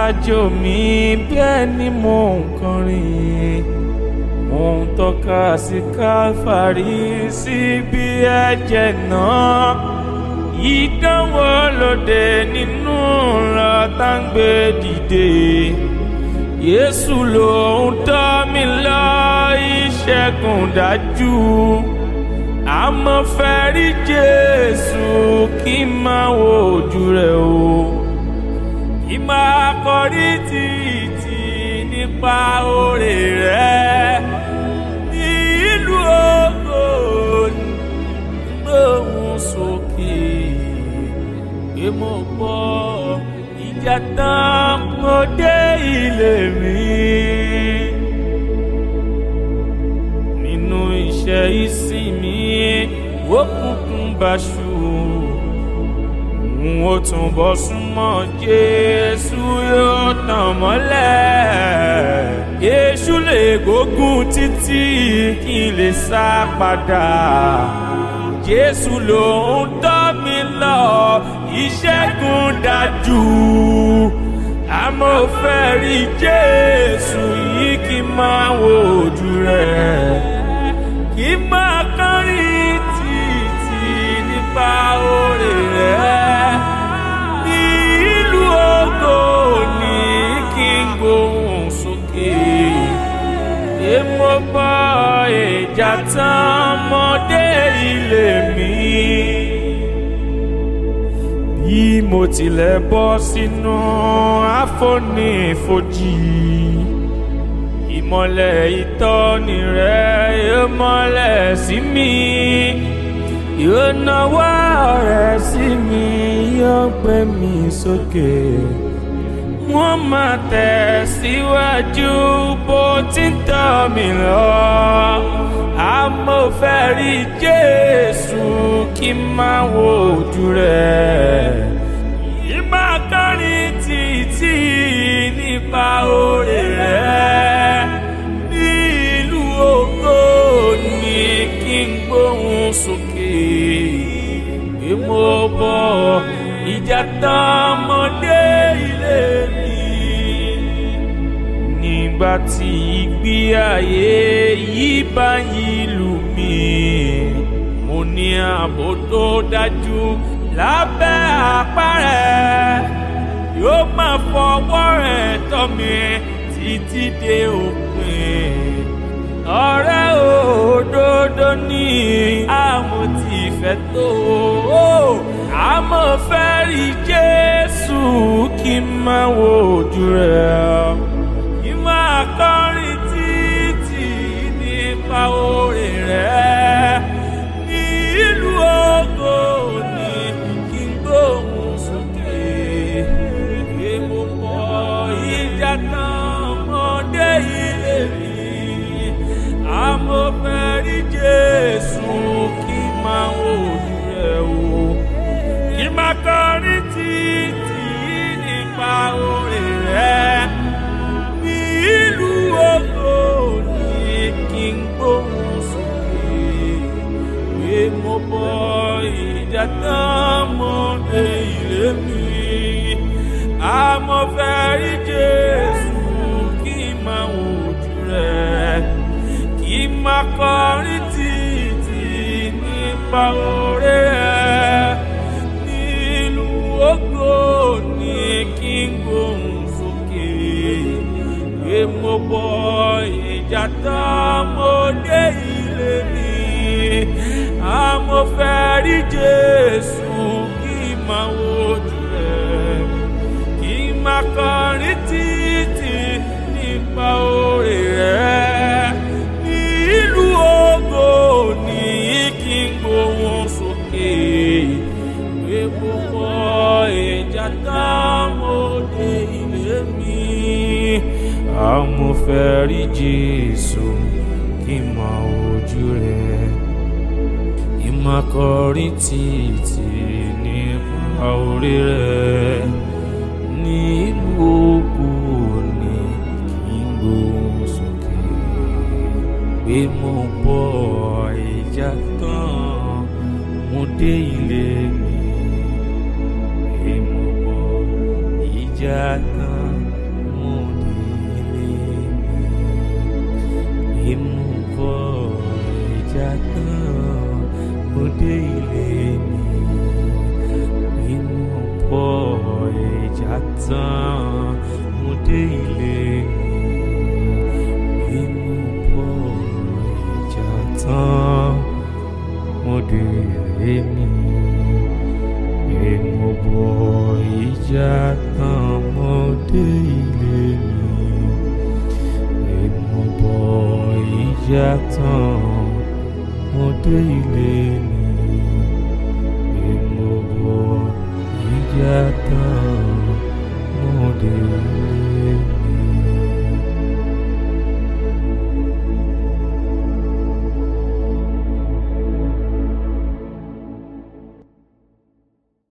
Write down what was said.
àjò mi bẹ́ẹ̀ ni mò ń kọrin mò ń tọ́ka sí káfàrí síbi ẹ̀jẹ̀ náà ìdánwò lóde nínú ńlá tá ń gbé dìde Jésù ló ń tọ́ mi lọ ìṣẹ́gun dájú àmọ́ fẹ́ rí Jésù kí n máa wo ojú rẹ̀ o kí n máa kọrí títí nípa oore rẹ̀ ní ìlú ògo gbóhùn sókè pé mo gbọ́ ìjà tán mo dé ilé mi. nínú iṣẹ́ ìsinmi ó kúkún báṣu n ó tún bọ́ súnmọ́ Jésù yóò tàn mọ́lẹ̀ Èṣù lè gbógun títí kí n lè sá padà Jésù ló ń tọ́ mi lọ ìṣẹ́gun dájú àmọ́ ó fẹ́ rí Jésù yìí kí n máa wo ojú rẹ̀ kí n máa kọrin títí nípa oore rẹ̀ ní ìlú ògo ní kí n gbóhùn sókè èmo bọ́ ìjà tán mọ́dé ilé mi bí mo tilẹ̀ bọ́ sínú àfonífojì ìmọ̀lẹ̀ ìtọ́ni rẹ̀ yóò mọ́lẹ̀ sí mi yóò nawọ́ rẹ̀ sí mi yóò gbé mi sókè wọ́n máa tẹ̀síwájú bó ti ń tọ́ mi lọ àmọ́ fẹ́ rí Jésù kí n máa wo ojú rẹ̀ ìmá kọrin títí nípa oore rẹ̀ ní ìlú ògo ní kí n gbóhùn sókè pé mo bọ̀ ìjà tán mọ́dé ilé mi nígbà tí ìgbé ayé yìí bá yí lù mí mo ní ààbò tó dájú lábẹ́ àpá rẹ̀ yóò máa fọwọ́ rẹ̀ tọ́ mi títí dé òpin ọ̀rẹ́ òdodo ní àmọ́ tí fẹ́ tó àmọ́ fẹ́ rí Jésù kí n máa wo ojú rẹ̀ kí n máa kọrin títí nípa oore rẹ̀ ní ìlú ògo ní kí n gbóhùn sókè pé mo mọ ìjà náà mọ́dé ilé mi àmọ́ fẹ́ rí Jésù kí n máa wo ojú rẹ̀ o kí n máa kọrin títí nípa oore rẹ̀ ní ìlú ògo ní kí n gbóhùn sókè pé mo bọ ìjà tán mọ́dé ilé mi àmọ́ fẹ́ rí Jésù kí n máa wo ojú rẹ̀ kí n máa kọrin títí nípa oore rẹ̀ nílùú ògo ní kí n gbóhùn sókè pé mo bọ ìjà tán mo dé ilé mi àmọ́ fẹ́ rí Jésù kí n máa wo ojú rẹ̀ kí n máa kọrin títí nípa oore rẹ̀ nílùú ògo ní kí n gbóhùn sókè pé mo mọ ìjà tán mo dé ilé mi àmọ́ fẹ́ rí Jésù kí n máa wojú rẹ̀ kí n máa kọrin títí nípa oore rẹ̀ nílùú ògo ní kí n gbóhùn sókè pé mo bọ́ ìjà tán mo dé ilé mi pé mo bọ́ ìjà tán tán mo dé ilé mi bí mo bọ̀ ìjà tán mo dé ilé mi bí mo bọ̀ ìjà tán mo dé ilé mi bí mo bọ̀ ìjà tán mo dé ilé mi bí mo bọ̀ ìjà tán mo dé ilé mi.